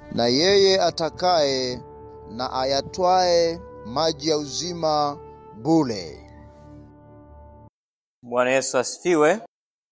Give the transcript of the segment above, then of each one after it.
na yeye atakaye na ayatwae maji ya uzima bure. Bwana Yesu asifiwe.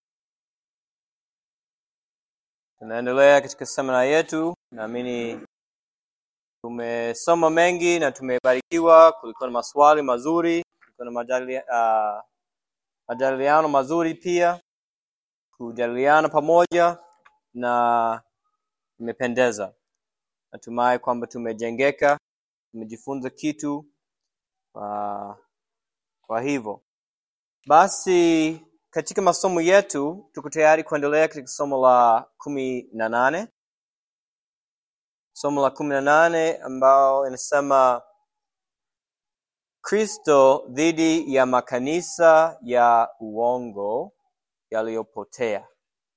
Tunaendelea katika semina yetu. Naamini tumesoma mengi na tumebarikiwa. Kulikuwa na maswali mazuri, kulikuwa na majadili, uh, majadiliano mazuri pia, kujadiliana pamoja na imependeza. Natumai kwamba tumejengeka, tumejifunza kitu. Uh, kwa hivyo basi katika masomo yetu tuko tayari kuendelea katika somo la kumi na nane somo la kumi na nane ambao inasema kristo dhidi ya makanisa ya uongo yaliyopotea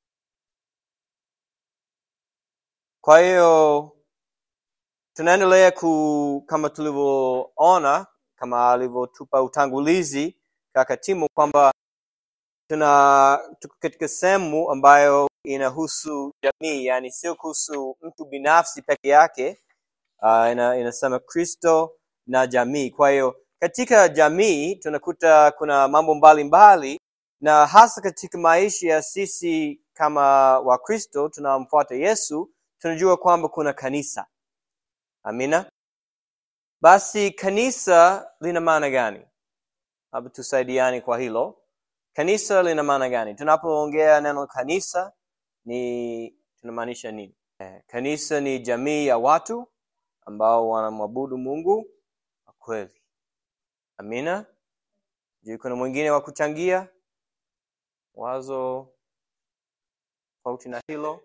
kwa hiyo tunaendelea ku kama tulivyoona kama alivyotupa utangulizi kaka Timo kwamba tuna tuko katika sehemu ambayo inahusu jamii, yani sio kuhusu mtu binafsi peke yake. Uh, ina, inasema Kristo na jamii. Kwa hiyo katika jamii tunakuta kuna mambo mbalimbali mbali, na hasa katika maisha ya sisi kama Wakristo tunamfuata Yesu, tunajua kwamba kuna kanisa. Amina. Basi kanisa lina maana gani? Labda tusaidiane kwa hilo. Kanisa lina maana gani? Tunapoongea neno kanisa ni tunamaanisha nini? Eh, kanisa ni jamii ya watu ambao wanamwabudu Mungu kwa kweli. Amina. Je, kuna mwingine wa kuchangia wazo tofauti na hilo?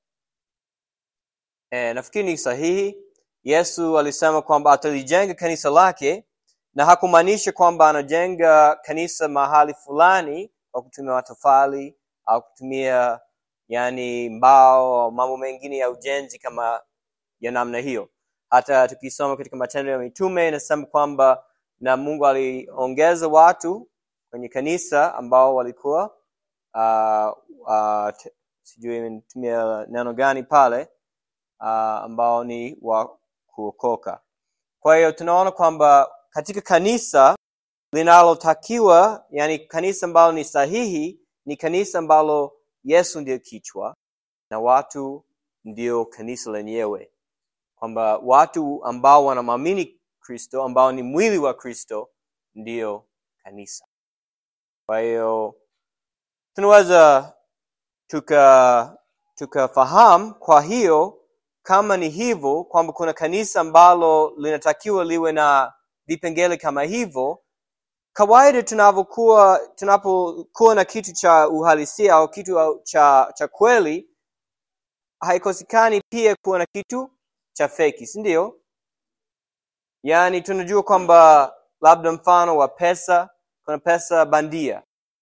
Eh, nafikiri ni sahihi. Yesu alisema kwamba atalijenga kanisa lake na hakumaanisha kwamba anajenga kanisa mahali fulani kwa kutumia matofali au kutumia yani mbao au mambo mengine ya ujenzi kama ya namna hiyo. Hata tukisoma katika Matendo ya Mitume inasema kwamba na Mungu aliongeza watu kwenye kanisa ambao walikuwa uh, uh, sijui nimetumia neno gani pale uh, ambao ni wa kuokoka. Kwa hiyo tunaona kwamba katika kanisa linalotakiwa, yani kanisa ambalo ni sahihi, ni kanisa ambalo Yesu ndiyo kichwa na watu ndio kanisa lenyewe, kwamba watu ambao wanamwamini Kristo, ambao ni mwili wa Kristo, ndiyo kanisa. Kwa hiyo tunaweza tuka tukafahamu kwa hiyo kama ni hivyo kwamba kuna kanisa ambalo linatakiwa liwe na vipengele kama hivyo kawaida tunavyokuwa tunapokuwa na kitu cha uhalisia au kitu cha cha kweli haikosekani pia kuwa na kitu cha feki si ndio yaani tunajua kwamba labda mfano wa pesa kuna pesa bandia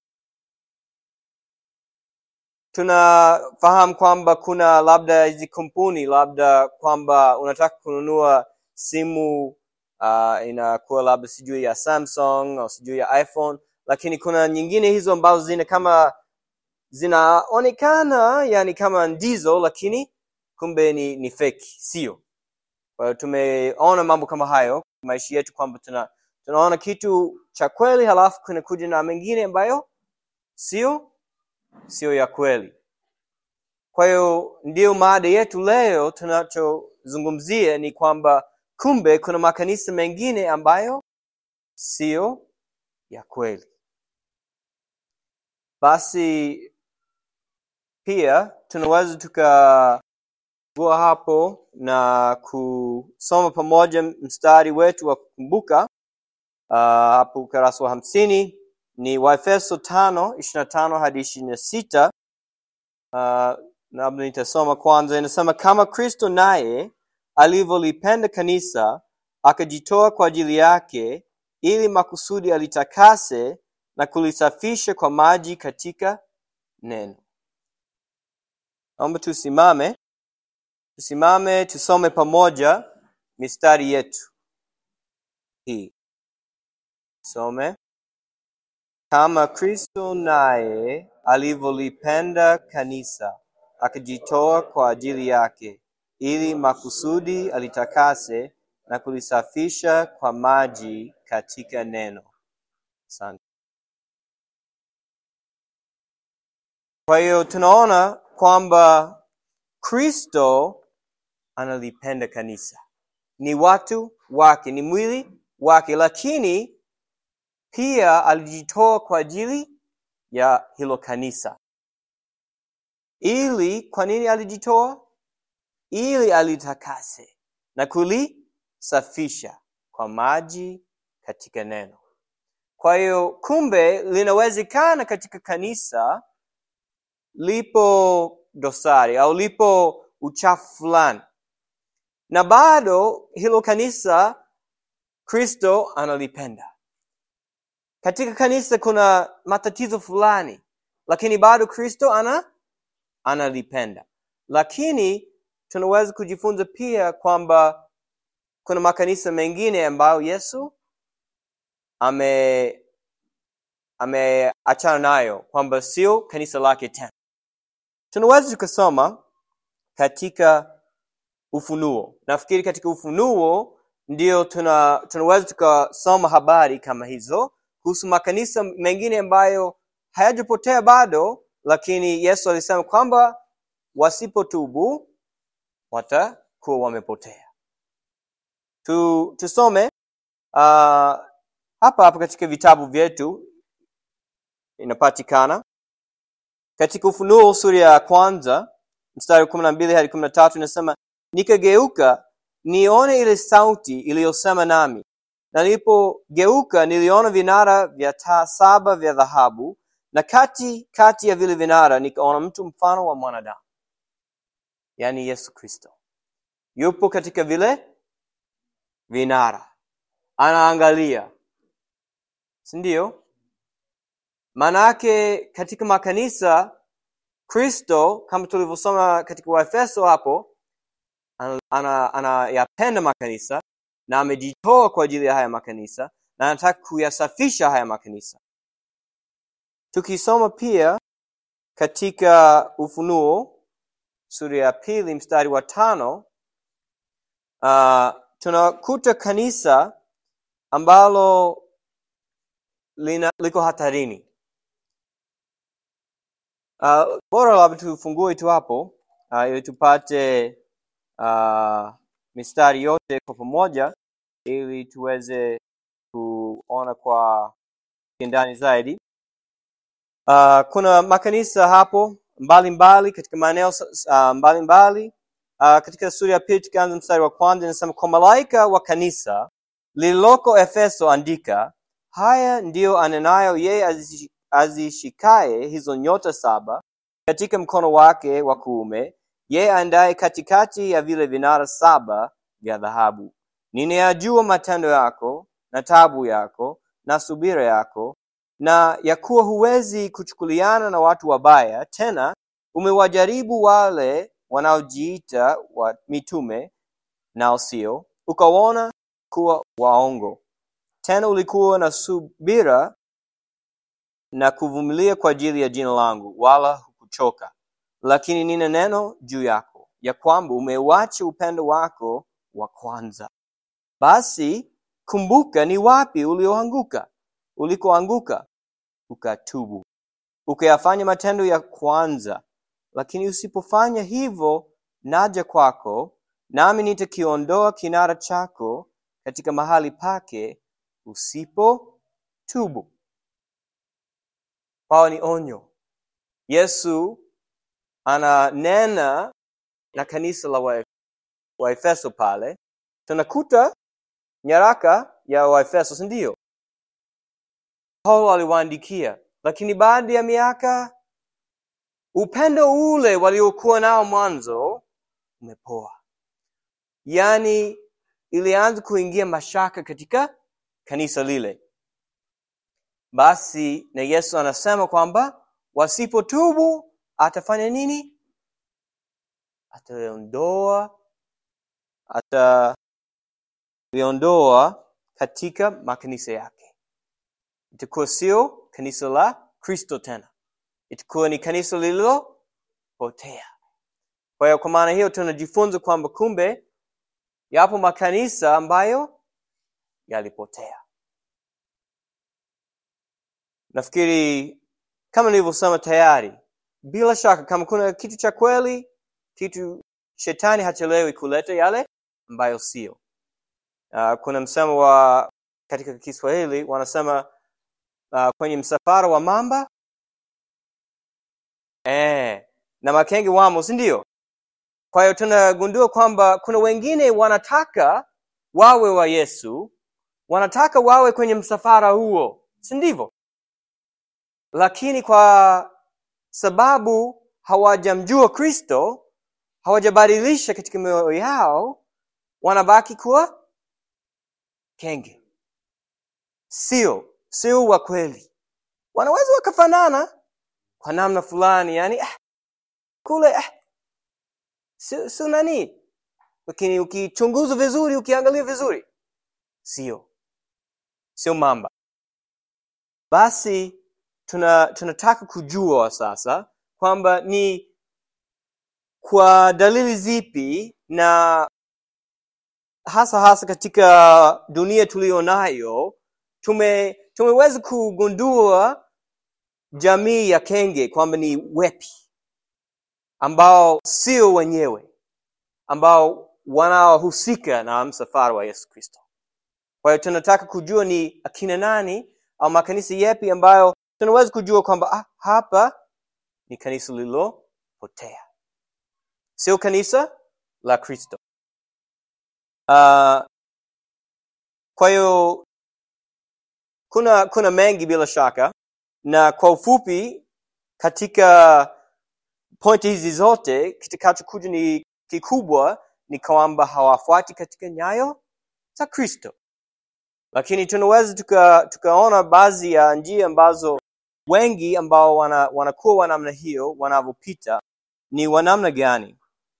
tunafahamu kwamba kuna labda hizi kampuni labda kwamba unataka kununua simu uh, inakuwa labda sijui ya Samsung au sijui ya iPhone, lakini kuna nyingine hizo ambazo zina kama zinaonekana yani kama ndizo, lakini kumbe ni, ni fake, sio. Kwa hiyo tumeona mambo kama hayo maisha yetu kwamba tuna tunaona kitu cha kweli halafu kunakuja na mengine ambayo sio sio ya kweli. Kwa hiyo ndiyo maada yetu leo, tunachozungumzia ni kwamba kumbe kuna makanisa mengine ambayo siyo ya kweli. Basi pia tunaweza tukagua hapo na kusoma pamoja mstari wetu wa kukumbuka uh, hapo ukurasa wa hamsini ni Waefeso tano ishirini na tano hadi ishirini na sita. Uh, labda nitasoma kwanza. Inasema kama Kristo naye alivyolipenda kanisa akajitoa kwa ajili yake, ili makusudi alitakase na kulisafisha kwa maji katika neno. Naomba tusimame, tusimame tusome pamoja mistari yetu hii. Some kama Kristo naye alivyolipenda kanisa akajitoa kwa ajili yake ili makusudi alitakase na kulisafisha kwa maji katika neno. Asante. Kwa hiyo tunaona kwamba Kristo analipenda kanisa, ni watu wake, ni mwili wake, lakini pia alijitoa kwa ajili ya hilo kanisa. Ili kwa nini alijitoa? Ili alitakase na kulisafisha kwa maji katika neno. Kwa hiyo kumbe, linawezekana katika kanisa lipo dosari au lipo uchafu fulani, na bado hilo kanisa Kristo analipenda. Katika kanisa kuna matatizo fulani, lakini bado Kristo ana analipenda. Lakini tunaweza kujifunza pia kwamba kuna makanisa mengine ambayo Yesu ame ameachana nayo, kwamba sio kanisa lake tena. Tunaweza tukasoma katika Ufunuo. Nafikiri katika Ufunuo ndio tuna, tunaweza tukasoma habari kama hizo kuhusu makanisa mengine ambayo hayajapotea bado, lakini Yesu alisema kwamba wasipotubu watakuwa wamepotea. Tu, tusome uh, hapa hapa katika vitabu vyetu inapatikana katika Ufunuo sura ya kwanza mstari wa kumi na mbili hadi kumi na tatu inasema nikageuka nione ile sauti iliyosema nami, na nilipogeuka niliona vinara vya taa saba vya dhahabu, na kati kati ya vile vinara nikaona mtu mfano wa mwanadamu, yaani Yesu Kristo yupo katika vile vinara, anaangalia, si ndio? Maanake katika makanisa Kristo kama tulivyosoma katika Waefeso hapo anayapenda ana, ana makanisa na amejitoa kwa ajili ya haya makanisa na anataka kuyasafisha haya makanisa. Tukisoma pia katika Ufunuo sura ya pili mstari wa tano uh, tunakuta kanisa ambalo lina, liko hatarini. Uh, bora labda tufungue tu hapo uh, ili tupate uh, mistari yote kwa pamoja ili tuweze kuona kwa kindani zaidi. Uh, kuna makanisa hapo mbalimbali mbali, katika maeneo uh, mbalimbali uh, katika sura ya pili tukianza mstari wa kwanza inasema, kwa malaika wa kanisa lililoko Efeso andika, haya ndiyo anenayo yeye azishikaye hizo nyota saba katika mkono wake wa kuume, yeye aendaye katikati ya vile vinara saba vya dhahabu. Ninayajua matendo yako na tabu yako na subira yako, na ya kuwa huwezi kuchukuliana na watu wabaya, tena umewajaribu wale wanaojiita wa mitume nao sio, ukawaona kuwa waongo. Tena ulikuwa na subira na kuvumilia kwa ajili ya jina langu, wala hukuchoka. Lakini nina neno juu yako, ya kwamba umeuacha upendo wako wa kwanza. Basi kumbuka ni wapi ulioanguka, ulikoanguka, ukatubu, ukayafanya matendo ya kwanza. Lakini usipofanya hivyo, naja kwako, nami nitakiondoa kinara chako katika mahali pake, usipotubu. Pawa ni onyo. Yesu ananena na kanisa la Waefeso pale. Tunakuta nyaraka ya Waefeso, si ndio? Paulo aliwaandikia, lakini baada ya miaka upendo ule waliokuwa nao mwanzo umepoa, yaani ilianza kuingia mashaka katika kanisa lile. Basi na Yesu anasema kwamba wasipotubu atafanya nini? Ataliondoa, ataliondoa katika makanisa yake. Itakuwa sio kanisa la Kristo tena, itakuwa ni kanisa lililopotea. Kwa kwa hiyo kwa maana hiyo tunajifunza kwamba kumbe yapo makanisa ambayo yalipotea nafikiri kama nilivyosema tayari bila shaka kama kuna kitu cha kweli kitu shetani hachelewi kuleta yale ambayo sio uh, kuna msemo wa katika kiswahili wanasema uh, kwenye msafara wa mamba eh, na makenge wamo si ndio kwa hiyo tunagundua kwamba kuna wengine wanataka wawe wa yesu wanataka wawe kwenye msafara huo si ndivyo lakini kwa sababu hawajamjua kristo hawajabadilisha katika mioyo yao wanabaki kuwa kenge sio sio wa kweli wanaweza wakafanana kwa namna fulani yani ah, kule ah, sio sio nani lakini ukichunguza vizuri ukiangalia vizuri sio sio mamba basi tuna tunataka kujua sasa kwamba ni kwa dalili zipi na hasa hasa katika dunia tuliyo nayo tume tumeweza kugundua jamii ya kenge kwamba ni wepi ambao sio wenyewe ambao wanaohusika na msafara wa yesu kristo kwa hiyo tunataka kujua ni akina nani au makanisa yepi ambayo tunaweza kujua kwamba ah, hapa ni kanisa lililopotea sio kanisa la kristo uh, kwa hiyo kuna kuna mengi bila shaka na kwa ufupi katika pointi hizi zote kitakachokuja ni kikubwa ni kwamba hawafuati katika nyayo za kristo lakini tunaweza tuka, tukaona baadhi ya njia ambazo wengi ambao wana, wanakuwa wa namna hiyo wanavyopita ni wa namna gani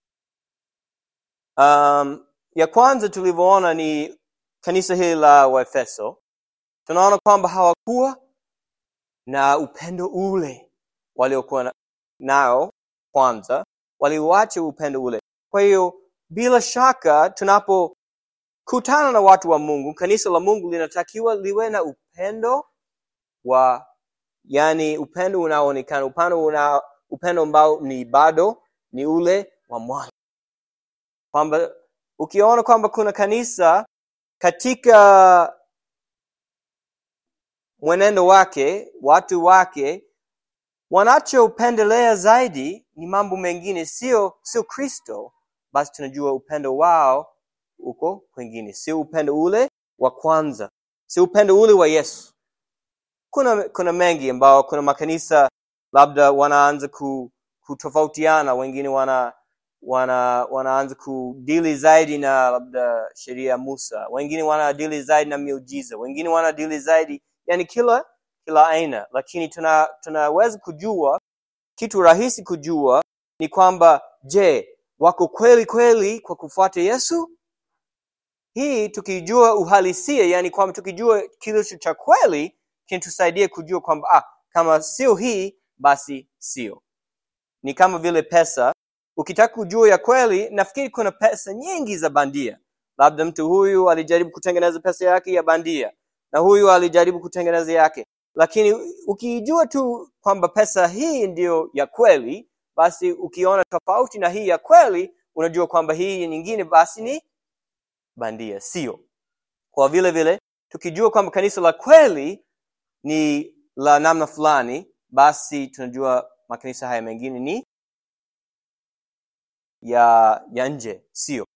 um, ya kwanza tulivyoona ni kanisa hili la waefeso tunaona kwamba hawakuwa na upendo ule waliokuwa na- nao kwanza waliuacha upendo ule kwa hiyo bila shaka tunapokutana na watu wa mungu kanisa la mungu linatakiwa liwe na upendo wa yani upendo unaoonekana upendo una, upendo ambao ni bado ni ule wa mwanzo kwamba ukiona kwamba kuna kanisa katika mwenendo wake watu wake wanachopendelea zaidi ni mambo mengine sio sio kristo basi tunajua upendo wao uko kwengine sio upendo ule wa kwanza sio upendo ule wa yesu kuna kuna mengi ambao kuna makanisa labda wanaanza ku, kutofautiana wengine wana wana wanaanza kudili zaidi na labda sheria ya musa wengine wanadili zaidi na miujiza wengine wanadili zaidi yani kila kila aina lakini tuna tunaweza kujua kitu rahisi kujua ni kwamba je wako kweli kweli kwa kufuata yesu hii tukijua uhalisia yani kwamba tukijua kilicho cha kweli kinatusaidia kujua kwamba ah, kama sio hii basi sio ni kama vile pesa ukitaka kujua ya kweli nafikiri kuna pesa nyingi za bandia labda mtu huyu alijaribu kutengeneza pesa yake ya bandia na huyu alijaribu kutengeneza yake lakini ukiijua tu kwamba pesa hii ndiyo ya kweli basi ukiona tofauti na hii ya kweli unajua kwamba hii nyingine basi ni bandia sio kwa vile vile tukijua kwamba kanisa la kweli ni la namna fulani basi tunajua makanisa haya mengine ni ya ya nje sio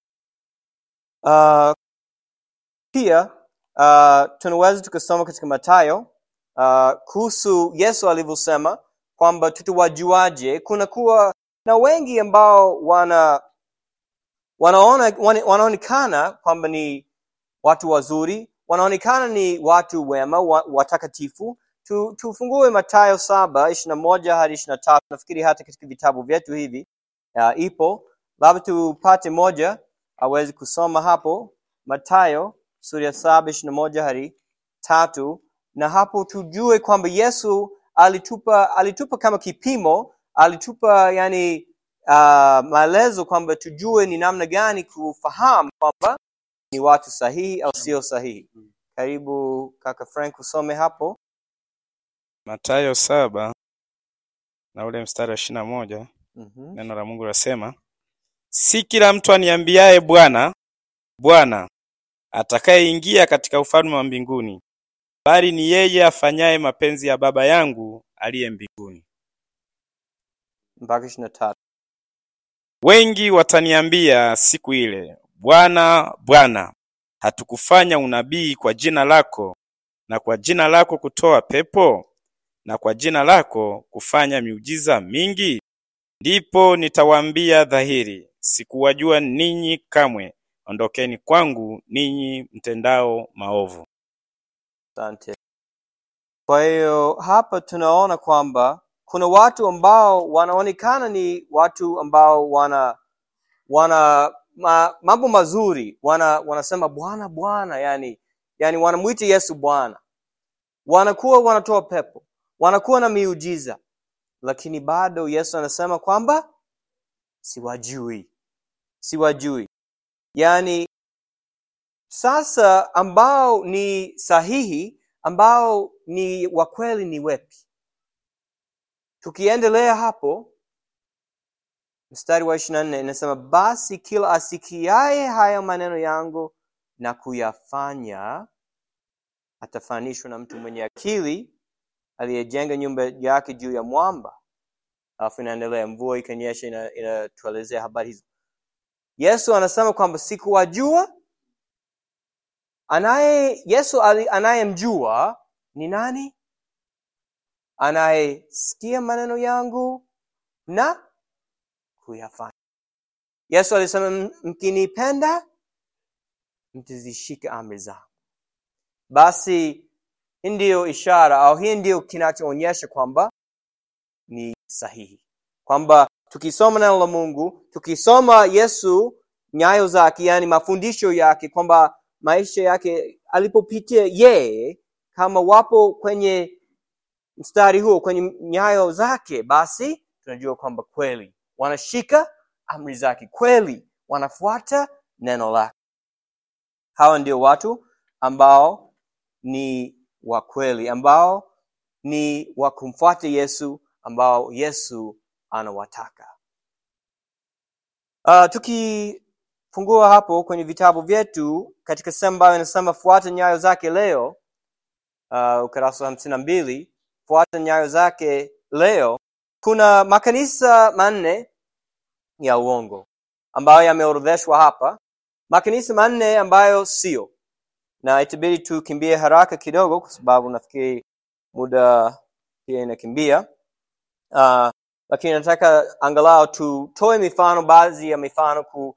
uh, pia uh, tunaweza tukasoma katika matayo uh, kuhusu yesu alivyosema kwamba tutawajuaje kuna kuwa na wengi ambao wana wanaona wana- wanaonekana kwamba ni watu wazuri wanaonekana ni watu wema wa, watakatifu tu, tufungue matayo saba ishiri na moja hadi ishiri na tatu nafikiri hata katika vitabu vyetu hivi uh, ipo labda tupate moja awezi kusoma hapo matayo sura ya saba ishiri na moja hadi tatu na hapo tujue kwamba yesu alitupa alitupa kama kipimo alitupa yani uh, maelezo kwamba tujue ni namna gani kufahamu kwamba ni watu sahihi au sio sahihi karibu kaka frank usome hapo Mathayo saba na ule mstari wa ishirini na moja mm-hmm. neno la Mungu lasema, si kila mtu aniambiaye Bwana, Bwana atakayeingia katika ufalme wa mbinguni, bali ni yeye afanyaye mapenzi ya Baba yangu aliye mbinguni. mpaka ishiri na tatu Wengi wataniambia siku ile, Bwana, Bwana, hatukufanya unabii kwa jina lako, na kwa jina lako kutoa pepo, na kwa jina lako kufanya miujiza mingi? Ndipo nitawaambia dhahiri, sikuwajua ninyi kamwe, ondokeni kwangu ninyi mtendao maovu. asante kwa hiyo hapa tunaona kwamba kuna watu ambao wanaonekana ni watu ambao wana wana ma, mambo mazuri wana wanasema bwana bwana yani yani wanamwita yesu bwana wanakuwa wanatoa pepo wanakuwa na miujiza lakini bado yesu anasema kwamba siwajui siwajui yaani sasa ambao ni sahihi ambao ni wa kweli ni wepi tukiendelea hapo mstari wa ishiri na nne inasema basi kila asikiaye haya maneno yangu na kuyafanya atafananishwa na mtu mwenye akili aliyejenga nyumba yake juu ya mwamba alafu inaendelea mvua ikanyesha ina- inatuelezea habari hizo yesu anasema kwamba sikuwajua anaye yesu ali- anayemjua ni nani anayesikia maneno yangu na kuyafanya yesu alisema "M- mkinipenda mtazishika amri zangu basi hii ndiyo ishara au hii ndiyo kinachoonyesha kwamba ni sahihi kwamba tukisoma neno la mungu tukisoma yesu nyayo zake yani mafundisho yake kwamba maisha yake alipopitia yeye kama wapo kwenye mstari huo kwenye nyayo zake basi tunajua kwamba kweli wanashika amri zake kweli wanafuata neno lake hawa ndio watu ambao ni wa kweli ambao ni wa kumfuata yesu ambao yesu anawataka uh, tukifungua hapo kwenye vitabu vyetu katika sehemu ambayo inasema fuata nyayo zake leo uh, ukurasa wa hamsini na mbili fuata nyayo zake leo kuna makanisa manne ya uongo ambayo yameorodheshwa hapa makanisa manne ambayo sio na itabidi tukimbie haraka kidogo kwa sababu nafikiri muda pia inakimbia uh, lakini nataka angalau tutoe mifano baadhi ya mifano ku,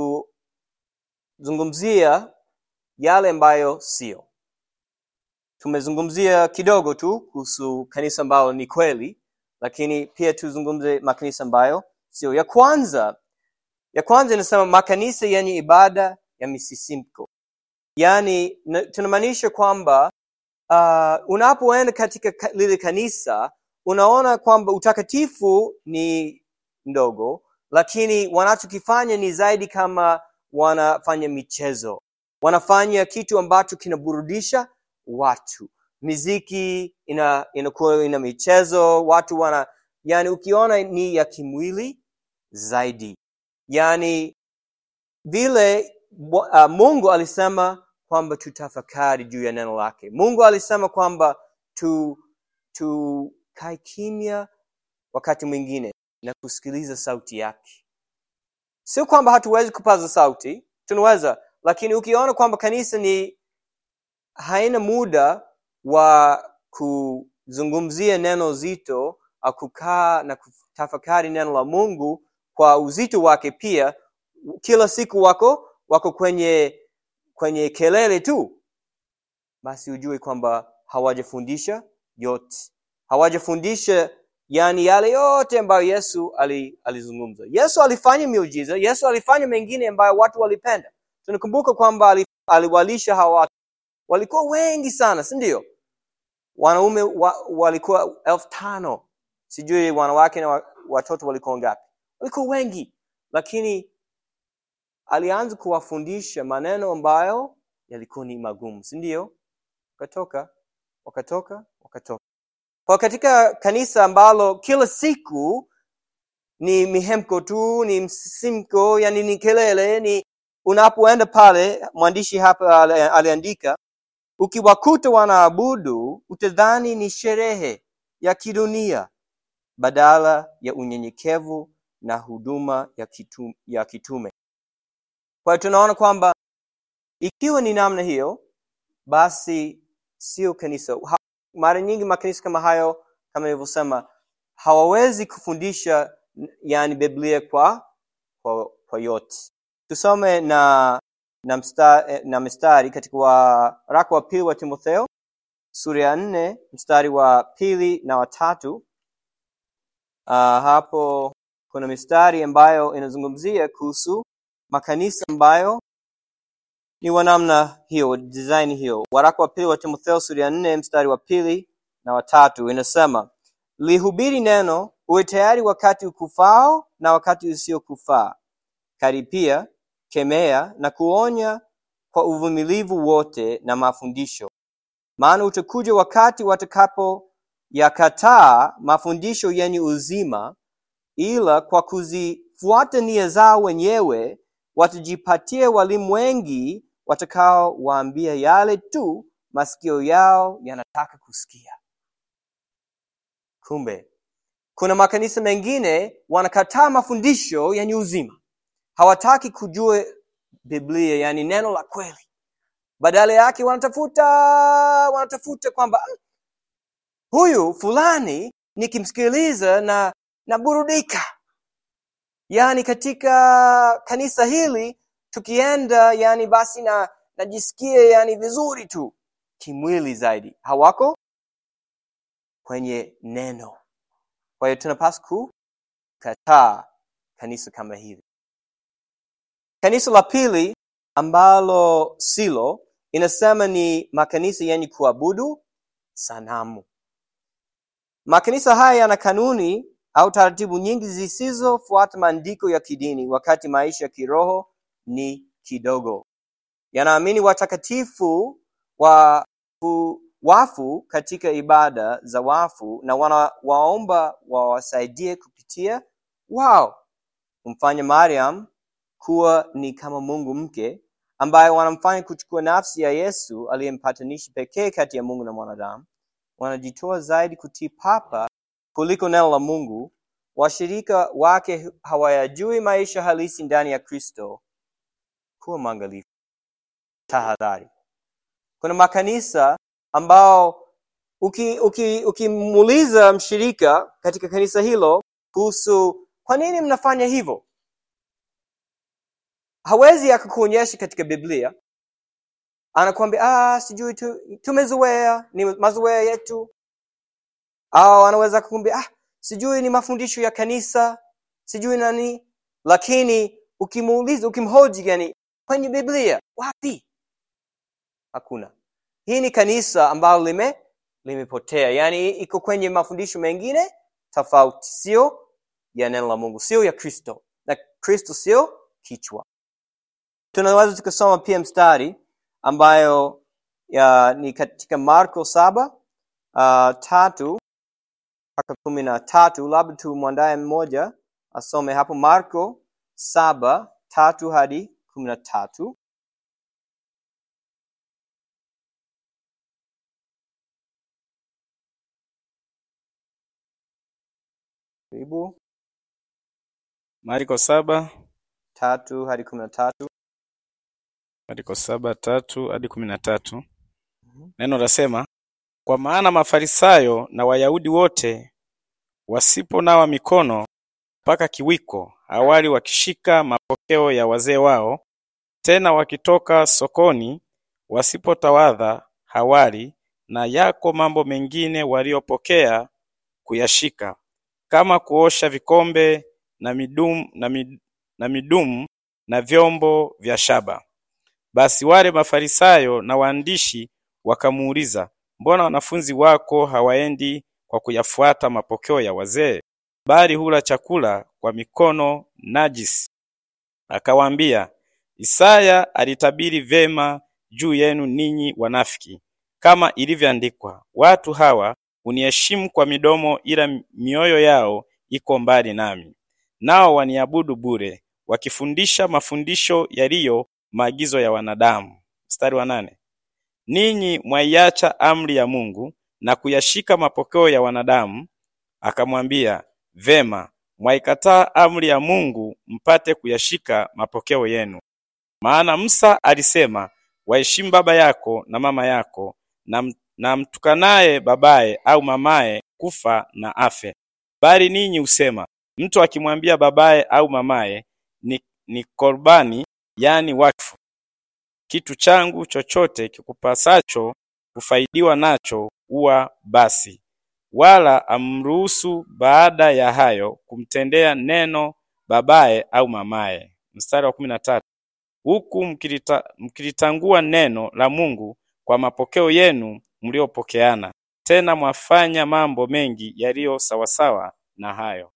kuzungumzia yale ambayo sio tumezungumzia kidogo tu kuhusu kanisa ambalo ni kweli lakini pia tuzungumze makanisa ambayo sio ya kwanza ya kwanza inasema makanisa yenye ibada ya misisimko yaani na- tunamaanisha kwamba uh, unapoenda katika ka- lile kanisa unaona kwamba utakatifu ni ndogo lakini wanachokifanya ni zaidi kama wanafanya michezo wanafanya kitu ambacho kinaburudisha watu miziki ina inakuwa ina michezo watu wana yani ukiona ni ya kimwili zaidi yani vile Bwa- uh, mungu alisema kwamba tutafakari juu ya neno lake mungu alisema kwamba tu tukae kimya wakati mwingine na kusikiliza sauti yake sio kwamba hatuwezi kupaza sauti tunaweza lakini ukiona kwamba kanisa ni haina muda wa kuzungumzia neno zito au kukaa na kutafakari neno la mungu kwa uzito wake pia kila siku wako wako kwenye kwenye kelele tu basi ujue kwamba hawajafundisha yote hawajafundisha yani yale yote ambayo yesu ali- alizungumza yesu alifanya miujiza yesu alifanya mengine ambayo watu walipenda tunakumbuka kwamba ali- aliwalisha hawa watu walikuwa wengi sana si ndio wanaume wa, walikuwa elfu tano sijui wanawake na wa- watoto walikuwa ngapi walikuwa wengi lakini alianza kuwafundisha maneno ambayo yalikuwa ni magumu si ndio wakatoka wakatoka wakatoka kwa katika kanisa ambalo kila siku ni mihemko tu ni msisimko yani ni kelele ni unapoenda pale mwandishi hapa ali- aliandika ukiwakuta wanaabudu utadhani ni sherehe ya kidunia badala ya unyenyekevu na huduma ya, kitu, ya kitume kwa hiyo tunaona kwamba ikiwa ni namna hiyo basi sio kanisa Ha- mara nyingi makanisa kama hayo kama nilivyosema hawawezi kufundisha yani biblia kwa kwa, kwa yote tusome na na, msta, eh, na mstari katika waraka wa pili wa timotheo sura ya nne mstari wa pili na watatu uh, hapo kuna mistari ambayo inazungumzia kuhusu makanisa ambayo ni wa namna hiyo design hiyo waraka wa pili wa timotheo sura ya nne mstari wa pili na watatu inasema lihubiri neno uwe tayari wakati ukufao na wakati usiokufaa karipia kemea na kuonya kwa uvumilivu wote na mafundisho maana utakuja wakati watakapo yakataa mafundisho yenye uzima ila kwa kuzifuata nia zao wenyewe watajipatia walimu wengi watakaowaambia yale tu masikio yao yanataka kusikia kumbe kuna makanisa mengine wanakataa mafundisho yenye uzima hawataki kujua biblia yani neno la kweli badala yake wanatafuta wanatafuta kwamba "Mm, huyu fulani nikimsikiliza na naburudika yaani katika kanisa hili tukienda yani basi na najisikia yani vizuri tu kimwili zaidi hawako kwenye neno kwa hiyo tunapaswa kukataa kanisa kama hili kanisa la pili ambalo silo inasema ni makanisa yenye kuabudu sanamu makanisa haya yana kanuni au taratibu nyingi zisizofuata maandiko ya kidini wakati maisha ya kiroho ni kidogo yanaamini watakatifu wa fu- wafu katika ibada za wafu na wanawaomba wawasaidie kupitia wao kumfanya mariam kuwa ni kama mungu mke ambaye wanamfanya kuchukua nafsi ya yesu aliyempatanishi pekee kati ya mungu na mwanadamu wanajitoa zaidi kutii papa kuliko neno la mungu washirika wake hawayajui maisha halisi ndani ya kristo kuwa mwangalifu tahadhari kuna makanisa ambao ukimuuliza uki, ukimuuliza mshirika katika kanisa hilo kuhusu kwa nini mnafanya hivyo hawezi akakuonyesha katika biblia anakuambia ah, sijui tu, tumezoea ni mazoea yetu au anaweza kukuambia ah, sijui ni mafundisho ya kanisa sijui nani lakini ukimuuliza ukimhoji yani kwenye biblia wapi hakuna hii ni kanisa ambalo lime limepotea yaani iko kwenye mafundisho mengine tofauti sio ya neno la mungu sio ya kristo na kristo sio kichwa tunaweza tukasoma pia mstari ambayo ya, ni katika marko saba uh, tatu mpaka kumi na tatu labda tumwandaye mmoja asome hapo marko saba tatu hadi kumi na tatu karibu Marko saba tatu hadi kumi na tatu Marko saba tatu hadi kumi na tatu Mhm. neno lasema, kwa maana Mafarisayo na Wayahudi wote wasiponawa mikono mpaka kiwiko, awali wakishika mapokeo ya wazee wao, tena wakitoka sokoni wasipotawadha hawali, na yako mambo mengine waliopokea kuyashika, kama kuosha vikombe na midumu na, mid, na midumu na vyombo vya shaba. Basi wale Mafarisayo na waandishi wakamuuliza, mbona wanafunzi wako hawaendi kwa kuyafuata mapokeo ya wazee, bali hula chakula kwa mikono najisi. Akawaambia, Isaya alitabiri vema juu yenu ninyi wanafiki, kama ilivyoandikwa, watu hawa huniheshimu kwa midomo, ila mioyo yao iko mbali nami. Nao waniabudu bure, wakifundisha mafundisho yaliyo maagizo ya wanadamu. Mstari wa nane. Ninyi mwaiacha amri ya Mungu na kuyashika mapokeo ya wanadamu. Akamwambia, vema, mwaikataa amri ya Mungu mpate kuyashika mapokeo yenu. Maana Musa alisema, waheshimu baba yako na mama yako, na, na mtukanaye babaye au mamaye kufa na afe. Bali ninyi husema, mtu akimwambia babaye au mamaye, ni, ni korbani, yani wakfu, kitu changu chochote kikupasacho kufaidiwa nacho uwa basi, wala amruhusu baada ya hayo kumtendea neno babaye au mamaye. Mstari wa kumi na tatu huku mkilita, mkilitangua neno la Mungu kwa mapokeo yenu mliopokeana, tena mwafanya mambo mengi yaliyo sawasawa na hayo.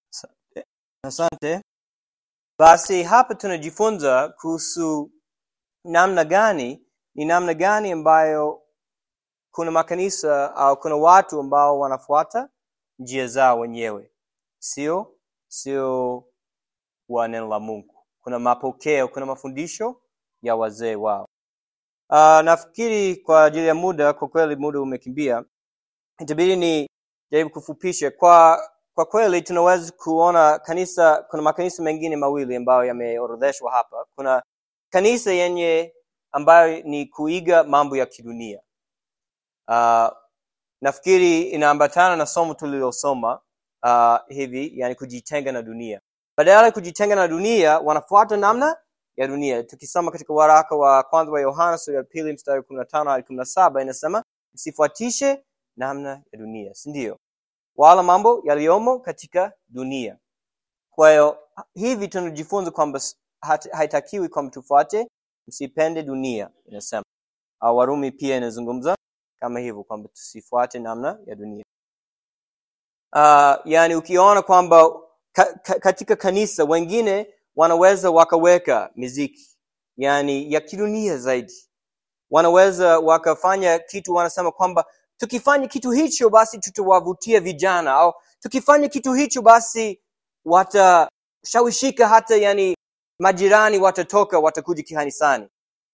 Asante. Basi hapa tunajifunza kuhusu namna gani, ni namna gani ambayo kuna makanisa au kuna watu ambao wanafuata njia zao wenyewe, sio sio wa neno la Mungu. Kuna mapokeo, kuna mafundisho ya wazee wao. Uh, nafikiri kwa ajili ya muda, kwa kweli muda umekimbia, itabidi ni jaribu kufupisha. Kwa kwa kweli tunaweza kuona kanisa, kuna makanisa mengine mawili ambayo yameorodheshwa hapa. Kuna kanisa yenye ambayo ni kuiga mambo ya kidunia. Uh, nafikiri inaambatana na somo tulilosoma uh, hivi, yani kujitenga na dunia. Badala ya kujitenga na dunia, wanafuata namna ya dunia. Tukisoma katika waraka wa kwanza wa Yohana sura ya pili mstari kumi na tano hadi kumi na saba inasema msifuatishe namna ya dunia, si ndio? Wala mambo yaliyomo katika dunia. Kwa hiyo hivi tunajifunza kwamba haitakiwi kwamba tufuate, msipende dunia, inasema. Au Warumi pia inazungumza kama hivyo kwamba tusifuate namna ya dunia. Uh, yani ukiona kwamba ka, ka, katika kanisa wengine wanaweza wakaweka miziki yani ya kidunia zaidi, wanaweza wakafanya kitu, wanasema kwamba tukifanya kitu hicho basi tutawavutia vijana, au tukifanya kitu hicho basi watashawishika, hata yani majirani watatoka, watakuja kanisani.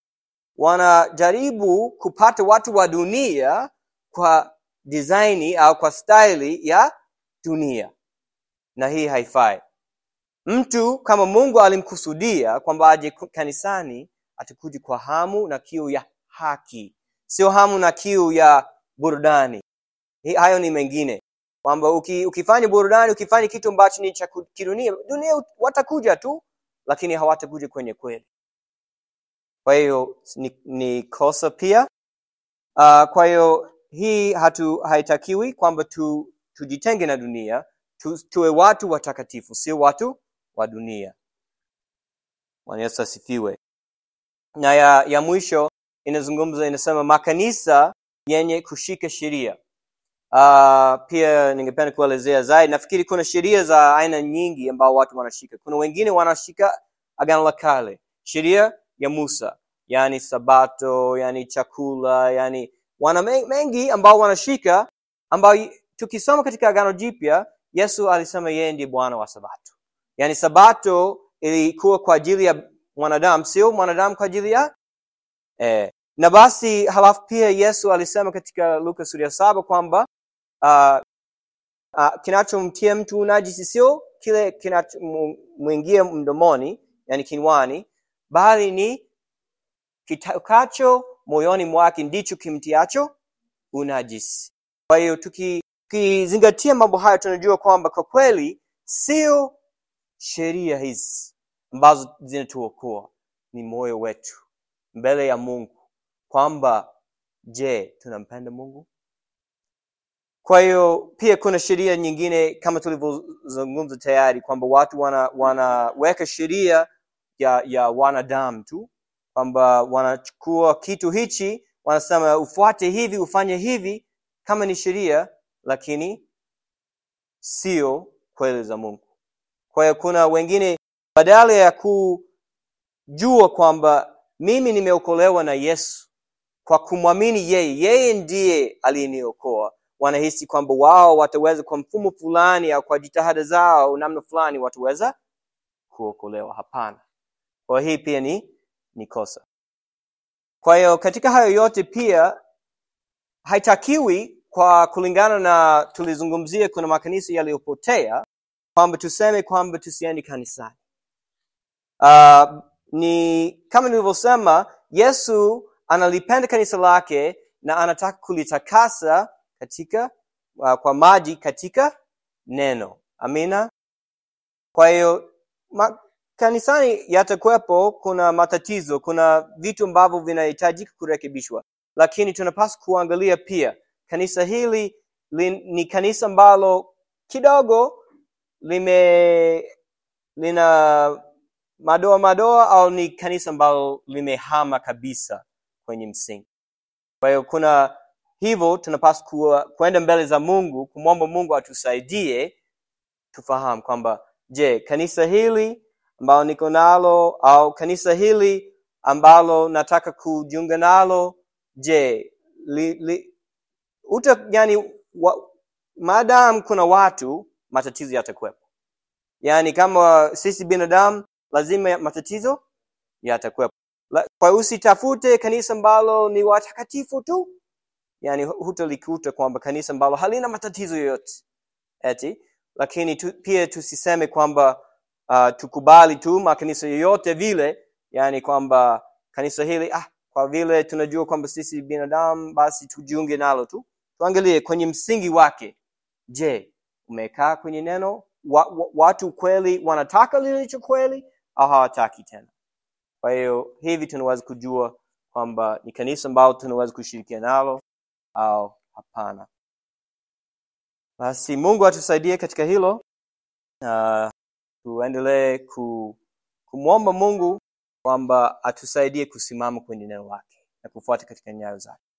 Wanajaribu kupata watu wa dunia kwa design au kwa staili ya dunia, na hii haifai. Mtu kama Mungu alimkusudia kwamba aje kanisani, atakuja kwa hamu na kiu ya haki, sio hamu na kiu ya burudani. Hayo ni mengine, kwamba uki, ukifanya burudani, ukifanya kitu ambacho ni cha kidunia, dunia watakuja tu, lakini hawatakuja kwenye kweli. Kwa hiyo ni, ni kosa pia. Uh, kwa hiyo hii hatu haitakiwi kwamba tu, tujitenge na dunia tu, tuwe watu watakatifu, sio watu wa dunia. Bwana Yesu asifiwe. Na ya, ya mwisho inazungumza inasema makanisa yenye kushika sheria. Uh, pia ningependa kuelezea zaidi. Nafikiri kuna sheria za aina nyingi ambao watu wanashika. Kuna wengine wanashika Agano la Kale, sheria ya Musa, yani Sabato, yani chakula, yani wana mengi ambao wanashika, ambao tukisoma katika Agano Jipya Yesu alisema yeye ndiye Bwana wa Sabato. Yaani Sabato ilikuwa kwa ajili ya mwanadamu, sio mwanadamu kwa ajili ya eh. Na basi halafu pia Yesu alisema katika Luka sura ya saba kwamba uh, uh, kinachomtia mtu unajisi sio kile kinachomwingia mdomoni, yani kinywani, bali ni kitokacho moyoni mwake ndicho kimtiacho unajisi. Kwa hiyo tukizingatia mambo haya, tunajua kwamba kwa kweli sio sheria hizi ambazo zinatuokoa, ni moyo wetu mbele ya Mungu, kwamba je, tunampenda Mungu? Kwa hiyo pia kuna sheria nyingine kama tulivyozungumza tayari kwamba watu wana wanaweka sheria ya ya wanadamu tu, kwamba wanachukua kitu hichi, wanasema ufuate hivi, ufanye hivi kama ni sheria, lakini sio kweli za Mungu. kwa hiyo kuna wengine badala ya kujua kwamba mimi nimeokolewa na yesu kwa kumwamini yeye yeye ndiye aliyeniokoa wanahisi kwamba wao wataweza kwa mfumo fulani au kwa jitihada zao namna fulani wataweza kuokolewa hapana kwa hii pia ni ni kosa kwa hiyo katika hayo yote pia haitakiwi kwa kulingana na tulizungumzia kuna makanisa yaliyopotea kwamba tuseme kwamba tusiende kanisani uh, ni kama nilivyosema yesu analipenda kanisa lake na anataka kulitakasa katika uh, kwa maji katika neno amina kwa hiyo ma, kanisani yatakuwepo kuna matatizo kuna vitu ambavyo vinahitajika kurekebishwa lakini tunapaswa kuangalia pia kanisa hili li, ni kanisa ambalo kidogo lime lina madoa madoa au ni kanisa ambalo limehama kabisa kwenye msingi kwa hiyo kuna hivyo tunapaswa kuenda mbele za mungu kumwomba mungu atusaidie tufahamu kwamba je kanisa hili ambalo niko nalo au kanisa hili ambalo nataka kujiunga nalo je li, li, uta yani wa, maadamu kuna watu matatizo yatakuwepo yaani kama sisi binadamu lazima matatizo yatakuwepo kwa usitafute kanisa ambalo ni watakatifu tu yani hutalikuta kwamba kanisa ambalo halina matatizo yoyote eti lakini tu, pia tusiseme kwamba uh, tukubali tu makanisa yoyote vile yani kwamba kanisa hili ah, kwa vile tunajua kwamba sisi binadamu basi tujiunge nalo tu tuangalie kwenye msingi wake je umekaa kwenye neno wa, wa, watu kweli wanataka lilicho kweli au hawataki tena kwa hiyo hivi tunaweza kujua kwamba ni kanisa ambalo tunaweza kushirikiana nalo au hapana basi mungu atusaidie katika hilo uh, tuendelee ku, kumwomba mungu kwamba atusaidie kusimama kwenye neno lake na kufuata katika nyayo zake